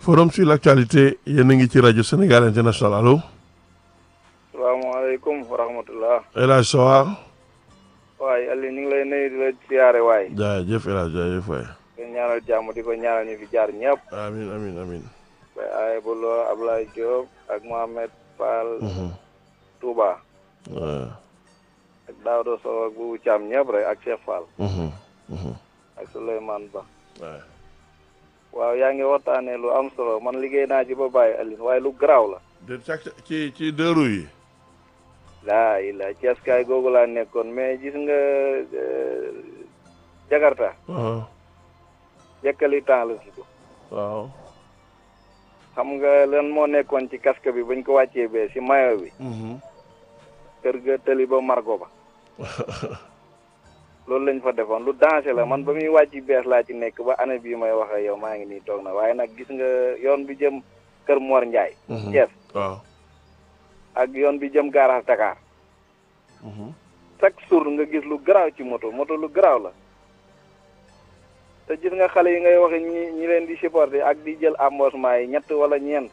forum sur l'actualité yéen a ngi ci rajo Sénégal international allo. salaamaaleykum wa rahmatullah. El Hadj Sowa. waaye Aliou ñu ngi lay nuyu di la siyaare waay. jaajëf El Hadj jaajëf waay. di ñaanal jàmm di ko ñaanal ñu fi jaar ñëpp. amiin amiin amiin. bay ay bulo Ablaye Diop ak Mohamed Fall. Touba. ak Daouda Sow ak Boubou Thiam ñëpp rek ak Cheikh Fall. ak Souleymane Ba. waaw yaa ngi waxtaanee lu am solo man liggéey naa ci ba bàyyi Aliou waaye lu garaaw la. de ci ci dëru yi. laa ilaa Cees kaay googu laa nekkoon mais gis nga Jakarta. jekkali temps la tudd. waaw. xam nga lan moo nekkoon ci casque bi bañ ko wàccee bee si mayo bi. kër ga tëli ba margo ba. loolu lañ fa defoon lu danger la man ba muy wàcc bees laa ci nekk ba année bii may wax ak yow maa ngi nii toog na waaye nag gis nga yoon bi jëm kër Mor Ndiaye. Cees waaw. ak yoon bi jëm gaaraas Dakar. chaque jour nga gis lu garaaw ci moto moto lu garaaw la. te gis nga xale yi ngay waxe ñi ñi leen di supporter ak di jël embauchement yi ñett wala ñeent.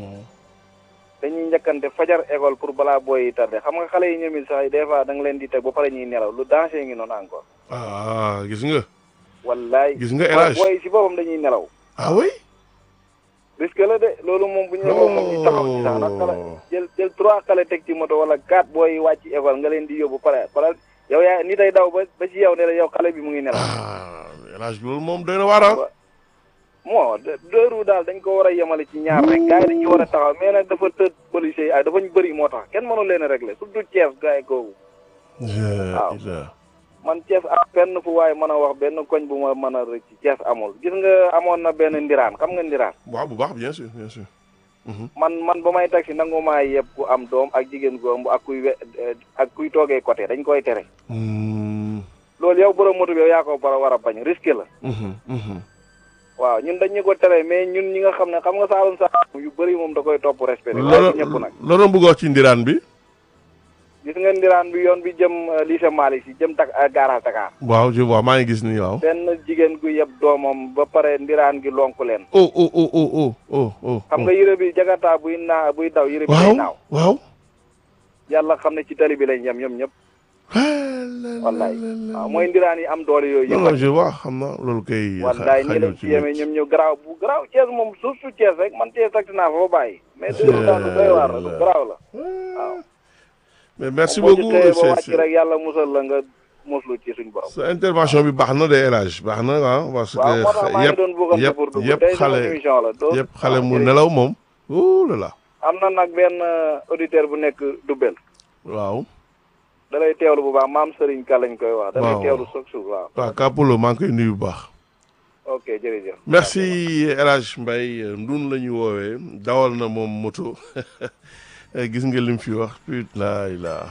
dañuy njëkkante fajar école pour balaa booy yi tardé xam nga xale yi ñoom it sax des fois da nga leen di teg ba pare ñuy nelaw lu danger ngi noonu encore. ah gis nga. wallaay gis nga élage booy si boppam dañuy nelaw. ah oui. risque la de loolu moom bu ñu la moom ñu taxaw ci sax nag xale jël jël trois xale teg ci moto wala quatre booy wàcc école nga leen di yóbbu pare pare yow yaa ni day daw ba ba ci yow ne la yow xale bi mu ngi nelaw. ah élage loolu moom doy na waar ah. moo deux roues daal dañ ko war a yemale ci ñaar rek gars yi dañ ci war a taxaw mais nag dafa tëdd policiers yi ay dafa ñu bëri moo tax kenn mënu leen a régler surtout Thiès gars yi kooku. waaw man Thiès am benn fu waaye mën a wax benn koñ bu ma mën a rëcc Thiès amul gis nga amoon na benn ndiraan xam nga ndiraan. waaw bu baax bien sûr bien sûr. man man ba may taxi nangu maa yeb ku am doom ak jigéen gu ëmb ak kuy we ak kuy toogee côté dañ koy tere. loolu yow borom moto bi yow yaa ko bara war a bañ risque la. waaw ñun dañ ñu ko tere mais ñun ñi nga xam ne xam nga saalum saalum yu bëri moom da koy topp respecté waaye ci ñëpp nag loolu bëgg wax ci ndiraan bi gis nga ndiraan bi yoon bi jëm lycée Malick si jëm tak garage Dakar waaw je vois maa ngi gis nii waaw benn jigéen gu yeb doomam ba pare ndiraan gi lonku leen oh oh oh oh oh oh oh xam nga yére bi jakarta buy naa buy daw yére bi waaw day naaw waaw yàlla xam ne ci tali bi lañ yem ñoom ñëpp wallaay waaw mooy ndiraan yi am doole yooyu non non yëpp je vois xam na loolu kay wallaay ñi lañ ci yemee ñoom ñu garaaw bu garaaw Thiès moom suuf su Thiès rek man Thiès takti naa fa ba bàyyi mais dëgg daal lu doy waar la lu garaaw la waaw mais merci boo ci beaucoup xëyee ba c'est- wàcc rek yàlla musal la nga muslu ci suñ borom sa intervention bi baax na de élage baax na waaw parce que waaw moo tax maa ngi yëpp doon bëggante yëpp pour dugg yëpp tey sama xale émission la doo yëpp xale waaw, mu jërëjëf. nelaw moom oh là là am na nag benn auditeur bu nekk Dubel waaw da lay teewlu bu baax maam Serigne Ka lañ koy wax da lay Waaw. teewlu soog suuf waaw waaw Kapolo maa ngi koy nuyu bu baax ok jërëjëf merci El Hadj Mbaye ndun la ñu woowee dawal na moom moto gis nga lim fi wax put laa ilaa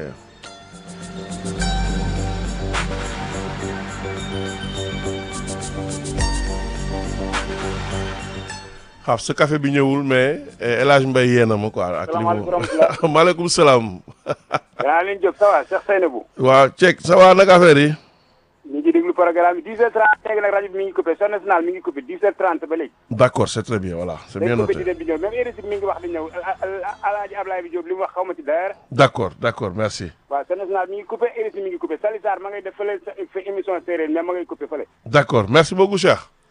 xaaf sa café bi ñëwul mais El Hadj Mbaye yee na ma quoi ak li mu Salaamaaleykum maaleykum salaam danaa leen jóg ça va Cheikh Seynabou waaw Cek ça va nag affaire yi ñu ngi déglu programme bi 10h30 léegi nag rajo bi mi ngi coupé son national mi ngi coupé 10h30 ba léegi d'accord c'est très bien voilà c'est bien day coupé di noté dem di ñëw même RSI mi ngi wax di ñëw alaaji Ablaye bi Diop li mu wax xaw ma ci d'ailleurs d'accord d'accord merci waaw son national mi ngi coupé RSI mi ngi coupé Sali Sarr ma ngay def fële sa fa émission séeréer mais ma ngay coupé fële d'accord merci beaucoup Cheikh